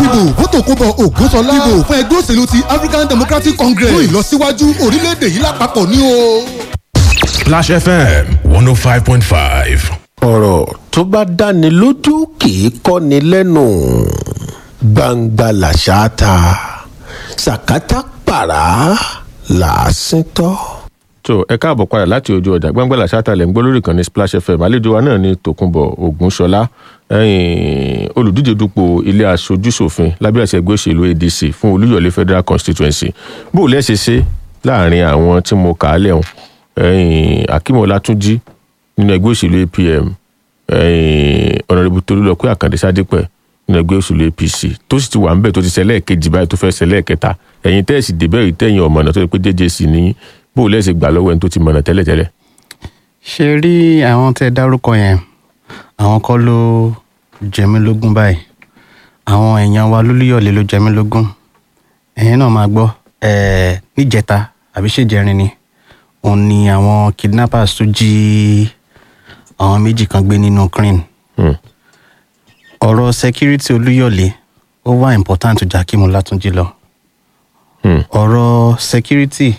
dìbò fún tòkunbọ̀ ògúnṣọlá dìbò fún ẹgbẹ́ òṣèlú ti African Democratic Congress fún ìlọsíwájú orílẹ̀-èdè yìí lápapọ̀ ní o. Splash FM one oh five point five. ọ̀rọ̀ tó bá dáni lójú kì í kọ́ni lẹ́nu gbangba làṣà ta sàkátà pàrà làásìn tọ́. tó ẹ káàbọ̀ padà láti ojú ọjà gbàngbàlà sátálẹ̀ ń gbọ́ lórí ìkànnì splash fm àlejò wa náà ní tòkunbọ̀ ògúnṣọlá ẹ̀yìn olùdíje dupò ilé aṣojúṣòfin lábẹ́ àṣẹ ẹgbẹ́ òṣèlú adc fún olúyọ̀lé federal constituency bó o lẹ́sẹ̀ ṣe láàrin àwọn tí mo kà á lẹ́hùn ẹ̀yìn akímọ̀ látúnjí nínú ẹgbẹ́ òṣèlú apm ẹ̀yìn ọ̀nàrẹ́bù tolúlọ́pẹ́ àkàndé sádípẹ̀ nínú ẹgbẹ́ òṣèlú apc tó sì ti wà ńbẹ̀ tó ti ṣẹlẹ̀ kejì báyìí tó fẹ́ ṣẹlẹ̀ kẹta ẹ̀yìn tẹ́ẹ̀sì débẹ̀ rí tẹ̀yìn ọ̀mọ̀nà tó yẹ pé jẹ́jẹ́ sí ní bó o lẹ́sẹ̀ gbà lọ́wọ́ ẹni tó ti mọ̀nà tẹ́lẹ̀tẹ́lẹ̀. ṣe rí àwọn tẹ dárúkọ yẹn àwọn kọ́ ló jẹ mí lógún báyìí àwọn èèyàn wa lólúyọ̀lé ló jẹ mí lógún ẹ̀yin náà máa gbọ́ ẹ̀ẹ́ níjẹta àbí ṣèjẹrin ni òun ni àwọn kidnappers tó jí àwọn méjì kan gbé nínú crane Hmm. ọ̀rọ̀ security olúyọ̀lé ó wà important ju Jakim Látúnjí lọ Hmm. ọ̀rọ̀ security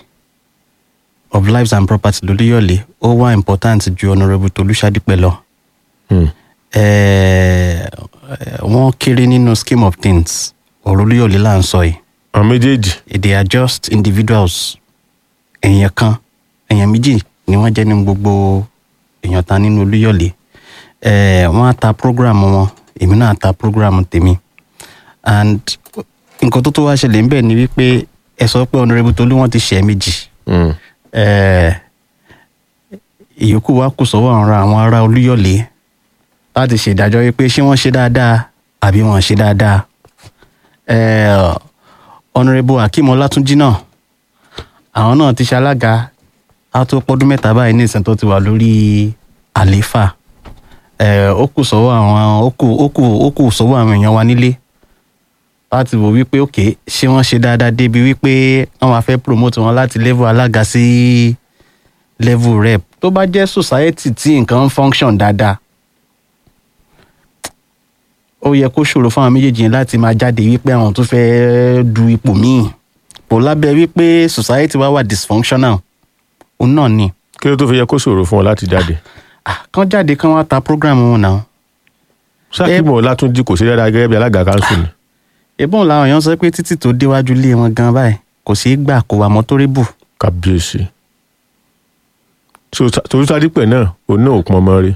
of lives and property lolúyọ̀lé ó wà important ju honourable tolúṣadípẹ̀ lọ Hmm. Eh, eh, wọ́n kéré nínú scheme of things ọ̀rọ̀ olúyọ̀lé là ń sọ yìí àwọn méjèèjì they are just individuals èèyàn kan èèyàn méjì ni wọ́n jẹ́ nínú gbogbo èèyàn ta nínú olúyọ̀lé Eh, wọ́n á ta program wọn èmi náà ta program tèmi and nǹkan tó tó wá ṣẹlẹ̀ ńbẹ̀ ni wípé ẹ sọ pé honourable tolú wọn ti ṣẹ̀ méjì Hmm. Eh, ìyókù wa kù sọ́wọ́ àwọn àwọn ará olúyọ̀lé láti ṣèdájọ́ wípé ṣé wọ́n ṣe dáadáa àbí wọ́n ṣe dáadáa Eh, honourable akeem ọlátúnjì náà àwọn náà ti ṣalága á tó pọ́dún mẹ́ta báyìí ní ìsìn tó ti wà lórí àlééfà Eh, ó kù sọ́wọ́ àwọn ó kù ó kù ó kù sọ́wọ́ àwọn èèyàn wa nílé láti wò wípé òkè ṣé wọ́n ṣe dáadáa débi wípé wọ́n máa fẹ́ promote wọn láti level alága sí level rep tó bá jẹ́ society tí nǹkan ń function dáadáa ó yẹ kó ṣòro fún àwọn méjèèjì yẹn láti máa jáde wípé àwọn tó fẹ́ du ipò míì kò lábẹ́ wípé society wa wà dysfunctional òun náà ni kí ló tó fi yẹ kó ṣòro fún ọ láti jáde. Ah, kán jáde kán wá ta program wọn náà sákìmọ̀ látúnjí kò sí dáadáa gẹ́gẹ́ bí alága kanṣu ni. ìbọn làwọn èèyàn sọ pé títì tó déwájú lé wọn gan báyìí kò sí gbà kó wà mọ́tórébù kábíyèsí. torúsádìpẹ̀ náà òun náà ò pọn ọmọ rí.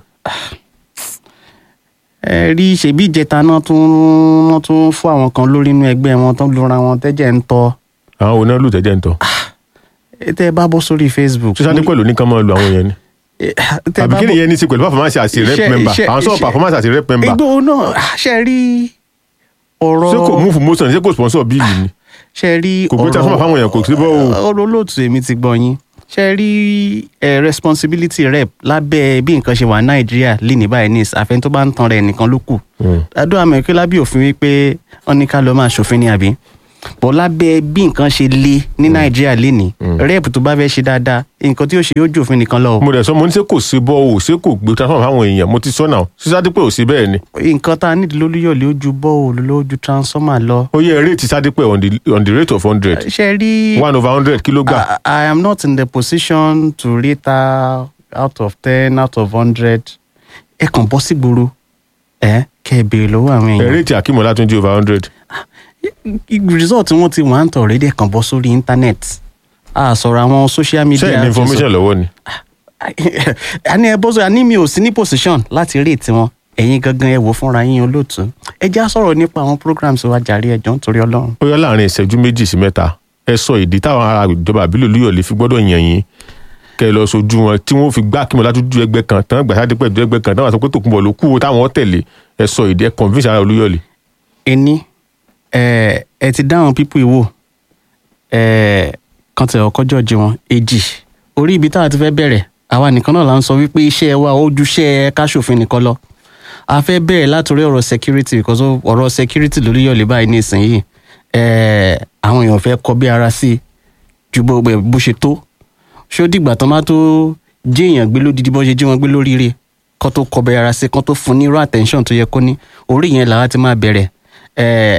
ẹ rí ṣèbí ìjẹta náà tún wọn tún fún àwọn kan lórí inú ẹgbẹ́ wọn tó lura wọn tẹ́jẹ̀ ń tọ́ àwọn òun náà lù tẹ́jẹ́ ń tọ́. ẹ tẹ́ ẹ bá bọ́ sórí facebook. torúsádìpẹ̀ ló ní kán máa lu àwọn yẹn ni. Eh, tẹ́ ẹ àbí bá kí bọ́- nìyẹn ní í ṣe pẹ̀lú performance àti rep Iṣẹ́- member iṣẹ́- àwọn sọ̀rọ̀ iṣẹ́- performance àti rep member. Igbó náà ṣe rí ọ̀rọ̀ ṣé kò move motion ṣé kò sponsor bíìlì ni. ṣe rí kò gbé transformer fáwọn èèyàn kò sí bọ́ o. ọ̀rọ̀ olóòtú èmi ti gbọ́ yín ṣe rí ẹ responsibility rep lábẹ́ bí nǹkan ṣe wà ní nàìjíríà lénìí báyìí ní àfẹn tó bá ń tan rẹ̀ nìkan ló kù Hmm. adó àmọ́ ìpínlẹ̀ lábẹ́ òfin wípé wọ́n ní ká lọ máa ṣòfin ni àbí bọ́ lábẹ́ bí nǹkan ṣe le ní nàìjíríà lénìí rep tó bá fẹ́ ṣe dáadáa nǹkan tí ó ṣe yóò jù òfin nìkan lọ o mo dẹ̀ sọ mo ní ṣé kò sí bọ́ o ṣé kò gbé transformer fáwọn èèyàn mo ti sọ náà sísádìpẹ̀ ò sí bẹ́ẹ̀ ni. nǹkan tá a nídìí lólúyọ̀lé ó ju bọ́ọ̀lù ló ju transformer lọ ó yẹ rate sádìpẹ̀ on the on the rate of hundred ṣe rí one over hundred kí ló gbà. I, I am not in the position to rate her out of ten out of hundred. ẹ kàn bọ́ sí gbòòrò ẹ kẹ́ ẹ béèrè lọ́wọ́ àwọn ẹ èèyàn. rate akímọ̀ látúnjí over hundred. result wọn ti wà ń tọ̀ rédíò kàn bọ́ sórí internet a sọ̀rọ̀ àwọn social media. ṣé ẹ̀ ní information lọ́wọ́ ni. a ní ẹ bọ́ sórí a ní mi ò sí ní position láti rate wọn ẹ̀yin gangan ẹ wò fúnra yín olóòtú ẹ já sọ̀rọ̀ nípa àwọn programs wa jàre ẹ̀jọ̀ nítorí ọlọ́run. ó yọ láàrin ìṣẹ́jú méjì sí mẹ́ta ẹ sọ ìdí táwọn ará ìjọba àbílẹ̀ olúyọ̀lé fi gbọ́dọ̀ yàn yín kẹ lọ sojú wọn tí wọn fi gbá kí mo látúndú ẹgbẹ́ kan tán gbàsádé pẹ̀lú ẹgbẹ́ kan táwọn sọ pé tòkunbọ̀ ló kú wo táwọn tẹ̀lé ẹ sọ ìdí ẹ convince ará olúyọ̀lé. ẹni ẹ ẹ ti dáhùn pípọ̀ ìwò ẹ kan tẹ ọkọ jọjì wọn èjì orí ibi tá a ti fẹ́ bẹ̀rẹ̀ àwa nìkan náà là ń sọ wípé iṣẹ́ wa ojúṣe káṣòfin nìkan lọ a fẹ́ bẹ̀rẹ̀ látòrí ọ̀rọ̀ security because of ọ̀rọ̀ security lórí yọ̀lẹ̀ báyìí ní ìsinyìí ẹ àwọn èèyàn fẹ́ kọ bí ara sí i ju bó bó ṣe tó ṣé ó dìgbà tán bá tó jí èèyàn gbé lódìdí bó ṣe jí wọn gbé lóríire kán tó kọ bí ara sí i kán tó fún ní irú attention tó yẹ kó ní orí yẹn làwa ti máa bẹ̀rẹ̀ ẹ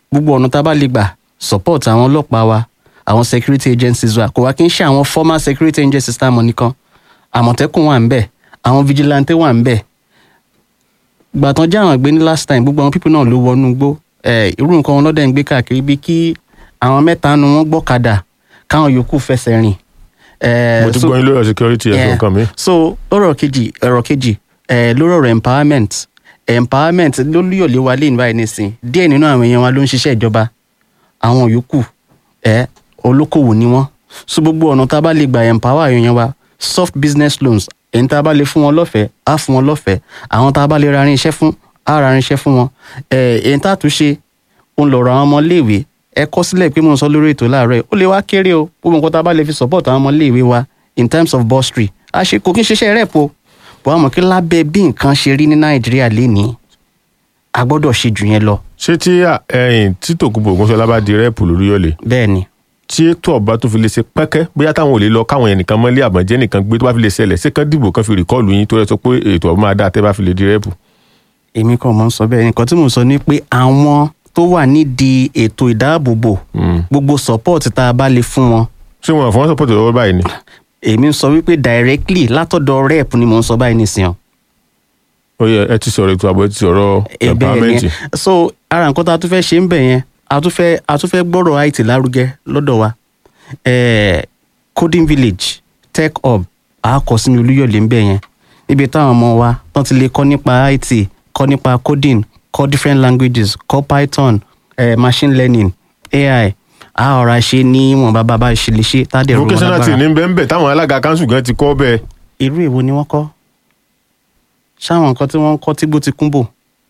gbogbo ọ̀nà tá a bá lè gbà support àwọn ọlọ́pàá wa àwọn security agencies wa kò wá kí n ṣe àwọn former security agencies tá a mọ̀ nìkan àmọ̀tẹ́kùn wà ń bẹ̀ àwọn vigilante wà ń bẹ̀ gbàtàn jẹ́ àwọn ìgbé ní last time gbogbo àwọn people náà ló wọnú gbó ẹ̀ irú nǹkan wọn lọ́dẹ̀ ń gbé káàkiri bí kí àwọn mẹ́ta nu wọn gbọ́kadà káwọn yòókù fẹsẹ̀ rìn. ẹ̀, mo ti so- gbọ́ yín lórí ọ̀rọ̀ security ẹ̀sùn Yeah. nǹkan mi. so ọ̀rọ̀ kejì ọ̀rọ̀ kejì ẹ̀ lórí ọ̀rọ̀ empowerment empowerment lólúyọ̀lé wa lè níbàyìí nísìn díẹ̀ nínú àwọn èèyàn wa ló ń ṣiṣẹ́ ìjọba àwọn yòókù ẹ̀ olókòwò ni wọ́n so gbogbo ọ̀nà tá a bá lè gbà empower àwọn èèyàn wa soft business loans èyí tá a bá lè fún wọn lọ́fẹ̀ẹ́ á fún wọn lọ́fẹ̀ẹ́ àwọn tá a bá lè ra irinṣẹ́ fún á ra irinṣẹ́ fún wọn ẹ̀ èyí tá a tún ṣe òun lọ̀rọ̀ àwọn ọmọléèwé ẹ kọ sílẹ̀ pé mo ń sọ lórí ètò láàárọ̀ yìí ó lè wá kéré o gbogbo nǹkan tá a bá lè fi support àwọn ọmọléèwé wa in terms of bursary a ṣe kò kí n ṣiṣẹ́ rẹ̀ po bọ́ àmọ́ kí lábẹ́ bí nǹkan ṣe rí ní nàìjíríà lénìí a gbọ́dọ̀ ṣe jù yẹn lọ ṣé tí à- ẹ̀yìn tí tòkunbọ̀ ògúnṣọlá bá di rẹ́ẹ̀pù lórí ọ̀lẹ̀ bẹ́ẹ̀ ni tí ètò ọba tó fi lè ṣe pẹ́kẹ́ bóyá táwọn ò lè lọ káwọn ẹnìkan mọ́lé àbọ̀njẹ́ nìkan gbé tó bá fi lè ṣẹlẹ̀ ṣé kán dìbò kan fi rìkọ́ọ̀lù yín tó rẹ sọ pé ètò ọba máa dá tẹ́ bá fi lè di rẹ́ẹ̀pù. èmi kàn mọ́ ń sọ bẹ́ẹ̀ nǹkan tí mò ń sọ ni pé àwọn tó wà nídìí ètò ìdáàbòbò gbogbo support tá a bá lè fún wọn ṣé wọn fọwọ́n sọpọ́tì lọ́wọ́ báyìí ni. èmi ń sọ wípé directly látọ̀dọ̀ rep ni mò ń sọ báyìí nìsín ó yẹ ẹ ti sọ̀rọ̀ ètò ààbò ẹ ti sọ̀rọ̀ empowerment. yẹn so ara nǹkan tá a tún fẹ́ ṣe ń bẹ̀ yẹn a tún fẹ́ a tún fẹ́ gbọ́rọ̀ it lárugẹ lọ́dọ̀ wa eh, coding village tech hub a kọ sínú olúyọ̀lé ń bẹ̀ yẹn níbi táwọn ọmọ wa tán ti lè kọ́ nípa it kọ́ nípa coding kọ́ different languages kọ́ python eh, machine learning ai a ọ̀rọ̀ ṣe ní wọn bá bàbá ṣe lè ṣe tá a dẹ̀ rú wọn vocational team lágbára ní bẹ́ẹ̀ bẹ́ẹ̀ táwọn alága kanṣu gan ti kọ́ bẹ́ẹ̀. irú èwo ni wọ́n kọ́ ṣáwọn nǹkan tí wọ́n ń kọ́ tígbó ti kúnbò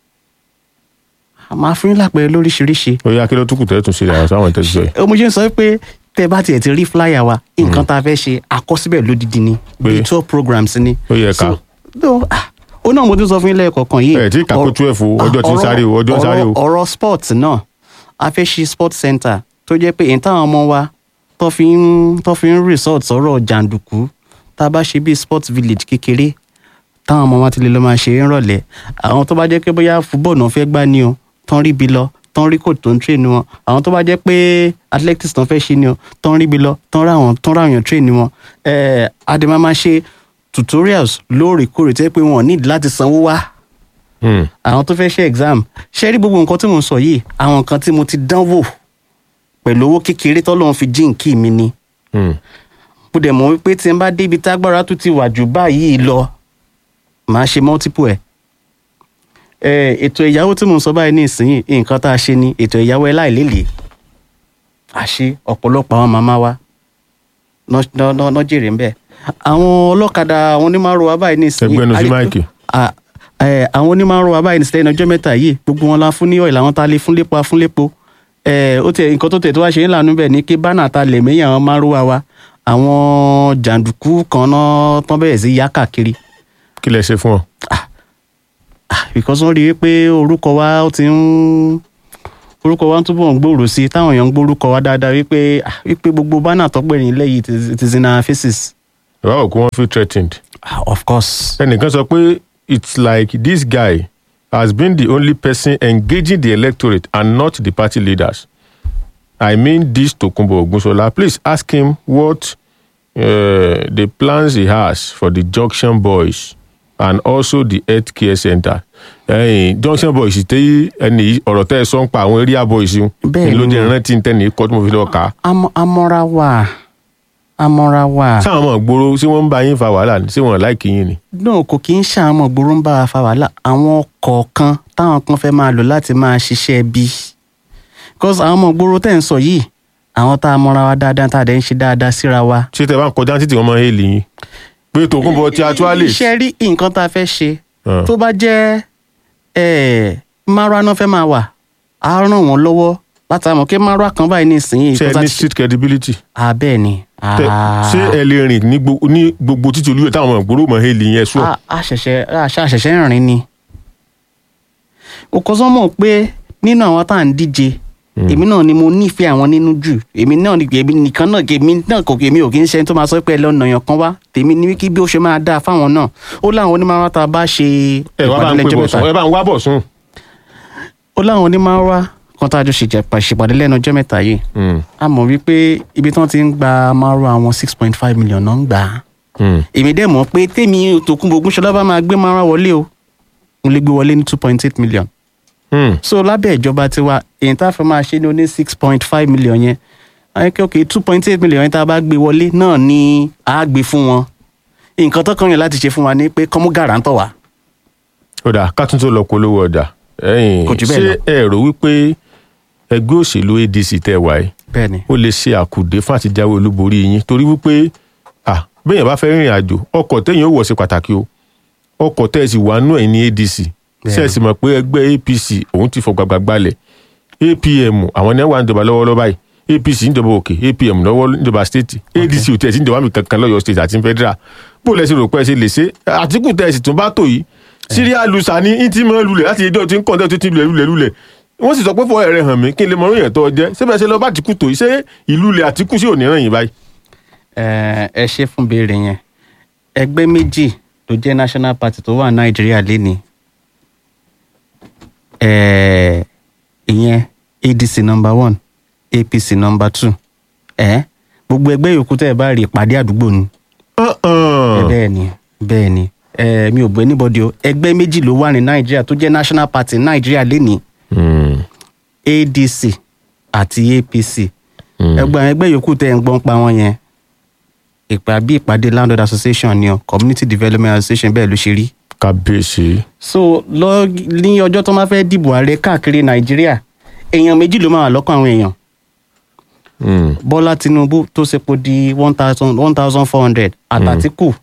a máa fún yín lápẹẹrẹ lóríṣiríṣi ó yẹ kí ló tún kù tẹ́ tún ṣe àwọn sáwọn tẹ́ ti sọ yìí. mo ṣe ń sọ pé tẹ bá tiẹ̀ ti rí flyer wa nǹkan tá a fẹ́ ṣe àkọsíbẹ̀ lódìdí ni bíi twelve programs ni. Ó yẹ ká. So, no, ah, ó náà mo ti sọ fún yín lẹ́ẹ̀kọ̀ọ̀kan yìí. Ẹ tí kàkó Ọ̀rọ̀- 12 o, ọjọ́ ti ń ọ̀rọ̀- sáré o, ọjọ́ ń sáré o. ọ̀rọ̀- ọ̀rọ̀ sport náà a fẹ́ ṣe sport center tó jẹ́ pé èyí táwọn ọmọ wa tó fi ń tó fi ń resort sọ̀rọ̀ jàǹdùkú tá a bá ṣe bíi sport village kékeré táwọn ọmọ wa ti lè lọ máa ṣe é rọ̀lẹ́ àwọn tó bá jẹ́ pé bóyá football náà fẹ́ gbá ni o tán rí bi lọ tán rí kò tó ń train wọn àwọn tó bá jẹ́ pé athletics tán fẹ́ ṣe ni o tán rí bi lọ tán rá wọn tán rá wọn train wọn ẹ̀ẹ́ adema máa ṣe tutorials lóòrèkóòrè tẹ́ pé wọn ò nídìí láti sanwó wá Hmm. àwọn tó fẹ́ ṣe exam ṣe rí gbogbo nǹkan tí mo ń sọ yìí àwọn nǹkan tí mo ti dánwò pẹ̀lú owó kékeré tọ́lọ́run fi jíǹkì mi ni Hmm. mo dẹ̀ mọ̀ wípé tí n bá débi tágbára tó ti wà jù báyìí lọ màá ṣe multiple ẹ̀. ẹ ètò ìyàwó tí mo ń sọ báyìí ní ìsinyìí nǹkan tá a ṣe ni ètò ìyàwó ẹ láìlélẹ̀ a ṣe ọ̀pọ̀lọpọ̀ àwọn màmá wa náà jèrè ń bẹ̀. àwọn ọlọ́kadà àwọn onímọ̀rọ̀ báyìí ní ìsinyìí Ẹgbẹ́nu sí a rí pé- máìkì. à- ẹ, àwọn onímọ̀rọ̀ báyìí ní ìsinyìí ọjọ́ mẹ́ta yìí gbogbo wọn la fún ní ọ̀ìlà àwọn tá a lè fún lépo a fún lépo ẹ ó tẹ nǹkan tó tẹ tó wá ṣe ń lànà bẹ́ẹ̀ ni kí bánà ta lè mẹ́yìn àwọn márùwá wa àwọn jàǹdùkú kan náà tán bẹ̀rẹ̀ sí yá káàkiri kí lẹ ṣe fún ọ. Ah, because wọ́n rí i pé orúkọ wa ó ti ń orúkọ wa ń túbọ̀ ń gbòòrò sí i táwọn èèyàn ń gbórúkọ wa dáadáa wípé ah, wípé gbogbo bánà tọ́pẹ́ ní ilé yìí it is- it is in our faces. ìwà òkú wọn feel threatened. Ah, of course. ẹnìkan sọ pé it's like this guy has been the only person engaging the electorate and not the party leaders. I mean this Tokunbo Ogunsola. Please ask him what uh, the plans he has for the Junction Boys and also the health care center. Ẹyin Junction Boys tẹ́ ẹni yìí- ọ̀rọ̀ tẹ́ ẹ sọ ń pa àwọn area boys yìí. Bẹ́ẹ̀ni. Ni ló jẹ́ rántí tẹ́ni kọ́ tí mo fi lọ kà á. Am- amọ́ra wà amọ́ra wà. Sáwọn ọmọ ìgboro ṣé wọ́n ń bá yín fa wàhálà ni? ṣé wọ́n láìkí yín ni? náà kò kí ń ṣàmọ̀ gbòòrò ń bá wa fa wàhálà àwọn kọ̀ọ̀kan táwọn kan fẹ́ máa lò láti máa ṣiṣẹ́ bí. because àwọn ọmọ gbòòrò tẹ̀ ń sọ yìí àwọn tá a mọra wa dáadáa tá a dẹ̀ ń ṣe dáadáa síra wa. ṣé tẹ bá ń kọjá títí wọn máa ń hélì yín pé Tòkunbọ̀ ti actually iṣẹ́ rí nǹkan tá a fẹ́ ṣe Ah. tó bá jẹ́ márùá náà fẹ́ máa wà á ràn wọ́n lọ́wọ́ láti àmọ̀ kí márùá kan báyìí ní ìsinyìí ṣe tó ní ti- street credibility Ah, bẹ́ẹ̀ ni. Tẹ- Ah. ṣé ẹ lè rìn ní gbo- ní gbogbo títí olúyọ táwọn ọmọ ìgboro máa ń hélì yẹn sùọ a a ṣẹ̀ṣẹ̀ a ṣe àṣẹ̀ṣẹ̀ rìn ni. òkò sọ́mọ̀ pé nínú àwọn tá à ń díje èmi náà ni mo nífẹ̀ẹ́ àwọn nínú jù èmi náà ni èmi nìkan náà èmi náà kò èmi ò kí ń ṣe ẹni tó máa sọ pé ẹ lọ́nà yàn kan wá tèmi ní kí bí ó ṣe máa dáa fáwọn náà ó láwọn onímọ̀ràn tá a bá ṣe ẹ wá bá ń pè lẹ́jọ́ bọ̀ mẹ́ta sùn ẹ bá ń wá bọ̀ sùn ó láwọn onímọ̀ràn kan tá a jọ ṣèjẹpà ṣèpàdé lẹ́nu ọjọ́ mẹ́ta yìí Mm, a mọ̀ wípé ibi tí wọ́n ti ń gba márùn àwọn six point five million náà ń gbà á mm. èmi dẹ̀ mọ̀ pé tèmi Tòkunbọ̀ Ògúnṣọlá bá máa gbé márùn wọlé o mo lè gbé wọlé ní two point eight million Mm. so lábẹ́ ìjọba tiwa èyí tá a fẹ́ máa ṣe ní oní six point five million yẹn ayọ́kẹ́ òkè two point eight million yẹn tá a bá gbé wọlé náà ni a gbé fún wọn nǹkan tó kàn yẹn láti ṣe fún wa ni pé kọ́mú gàrántọ̀ wá ó dà ká tún tó lọ polówó ọjà ẹ̀yin Kò jù bẹ́ẹ̀ ṣé lọ. ẹ rò wípé ẹgbẹ́ òṣèlú adc tẹ̀ wáyé bẹ́ẹ̀ ni ó lè ṣe àkùdé fún àtijáwé olúborí yín torí wípé à béèyàn bá fẹ́ rìnrìn àjò ọkọ̀ téèyàn ó wọ̀ ṣe pàtàkì o ọkọ̀ tẹ́ ẹ sì wà nú ẹ̀ ní adc ṣe é sì mọ̀ pé ẹgbẹ́ apc òun ti fọ gbàgbà gbalẹ̀ apm àwọn ní wà ń jọba lọ́wọ́lọ́wọ́ báyìí apc ń jọba òkè apm lọ́wọ́ ń jọba state adc ò tẹ̀ sí ń jọba mi kankan lọ́yọ̀ state àti federal bó lẹ́sìn rò pé ẹ ṣe lè ṣe àtìkù tẹ́ ẹ sì tún bá tò yìí síríà lusa ní ìtì mọ́ lulẹ̀ láti ẹjọ́ tí ń kọ́ńtẹ́ tó ti lulẹ̀ lulẹ̀ lulẹ̀ wọ́n sì sọ pé fọwọ́ rẹ̀ hàn mí kí n lè mọ oríyàn tó jẹ́ síbẹ̀ ṣe lọ bá àtìkù tó yìí ṣé ìlú ilẹ̀ àtìkù sí òní ràn yín báyìí. ẹ ẹ ṣe fún béèrè yẹn ẹgbẹ́ méjì tó jẹ́ national party tó wà nàìjíríà lénìí ẹ ìyẹn adc number one apc number two ẹ gbogbo ẹgbẹ́ yòókù tẹ́ ẹ bá rí ìpàdé àdúgbò ni ẹ bẹ́ẹ̀ ni bẹ́ẹ̀ ni ẹ mi ò gbé níbọdí o ẹgbẹ́ méjì ló wà ní nàìjíríà tó jẹ́ national party nàìjíríà lénìí adc àti apc ẹgbẹ́ àwọn ẹgbẹ́ yòókù tẹ́ ẹ ń gbọ́n pa wọn yẹn ìpà bí ìpàdé landlord association ni o community development association bẹ́ẹ̀ ló ṣe rí kábíyèsí. so lọ ní ọjọ́ tó máa fẹ́ dìbò ààrẹ káàkiri nàìjíríà èèyàn méjì ló máa wà lọ́kàn àwọn èèyàn Mm. bọ́lá tinubu tó sepo di one thousand one thousand four hundred àtàtìkù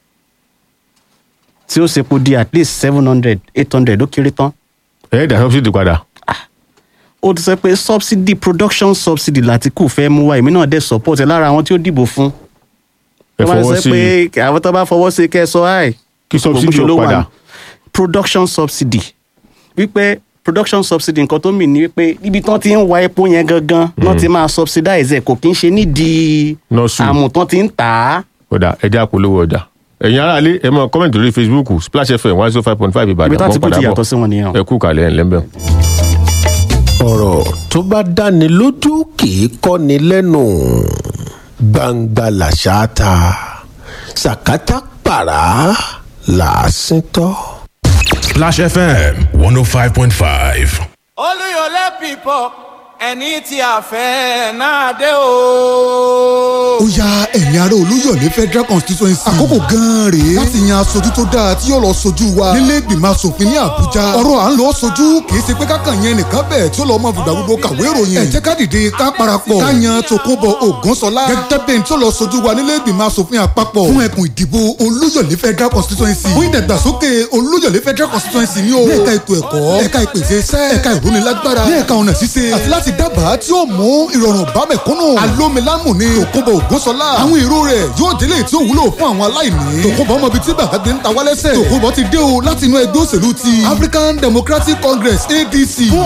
tí ó sepo di at least seven hundred eight hundred ó kéré tán ẹ dà subsidy padà. ó ti sọ pé subsidy production subsidy làtìkù fẹ́ mú wá èmi náà dẹ̀ support ẹ̀ lára àwọn tí ó dìbò fún ẹ wọ́n máa fọwọ́ sọ sí pé àwọn tó bá fọwọ́ sí kẹ́ ẹ sọ áì Kí subsidy ó ló wà padà. ní production subsidy wípé production subsidy nǹkan tó mì ní wípé ibi tán ti ń wa epo yẹn gangan náà ti máa subsidize ẹ̀ kò kí ń ṣe nídìí Nọ́ọ̀sù. àmù tán ti ń tà á. ọ̀dà ẹja àpolówó ọjà. ẹ̀yin aráalé ẹ mọ kọ́mẹ̀ntì lórí facebook splash fm one zero five point five ibi ìbàdàn tá ti mọ́ kú padà ti bọ̀ yàtọ̀ sí wọn nìyẹn. ẹ kú kàlẹ́ ẹ̀ lẹ́mbẹ̀ẹ́. ọ̀rọ̀ tó bá dáni lójú kì í kọ́ni lẹ́nu gbangba làṣà ta sàkátà pàrà làásìn tọ́. Splash FM 105.5. olùyọlé people ẹni tí a fẹ́ náà dé o. ó ya ẹ̀yin ará olúyọ̀lé federal constituency. àkókò gan-an rèé láti yan aṣojú tó dáa tí yóò lọ sojú wa nílé ìgbìmọ̀ asòfin ní àbújá. ọ̀rọ̀ à ń lọ sojú kì í ṣe pé kákan yẹn nìkan bẹ́ẹ̀ tí ó lọ́ mọ fìgbà gbogbo kàwé ìròyìn. ẹ jẹ́ ká dìde ká parapọ̀ ká yan tòkunbọ̀ ògúnṣọlá gẹ́gẹ́ bẹ́ẹ̀ tí ó lọ sojú wa nílé ìgbìmọ̀ asòfin àpapọ̀ fún ẹkùn ìdìbò olúyọ̀lé federal constituency. fún ìdàgbàsókè olúyọ̀lé federal constituency ní o. ní ẹ̀ka ètò ẹ̀kọ́ ẹ̀ka ìpèsè iṣẹ́ ẹ̀ka ìrónilágbára ní ẹ̀ka ọ̀nà ṣíṣe àti láti dábàá tí ó mú ìrọ̀rùn bá mẹ̀kúnnù. alómilámù ni tòkunbọ̀ ògúnṣọlá. àwọn èrò rẹ̀ yóò délé tí ó wúlò fún àwọn aláìní. tòkunbọ̀ ọmọ ibi tí bàbá gbé ń ta wálẹ́sẹ̀. tòkunbọ̀ ti dé o láti inú ẹgbẹ́ òṣèlú ti African Democratic Congress ADC. fún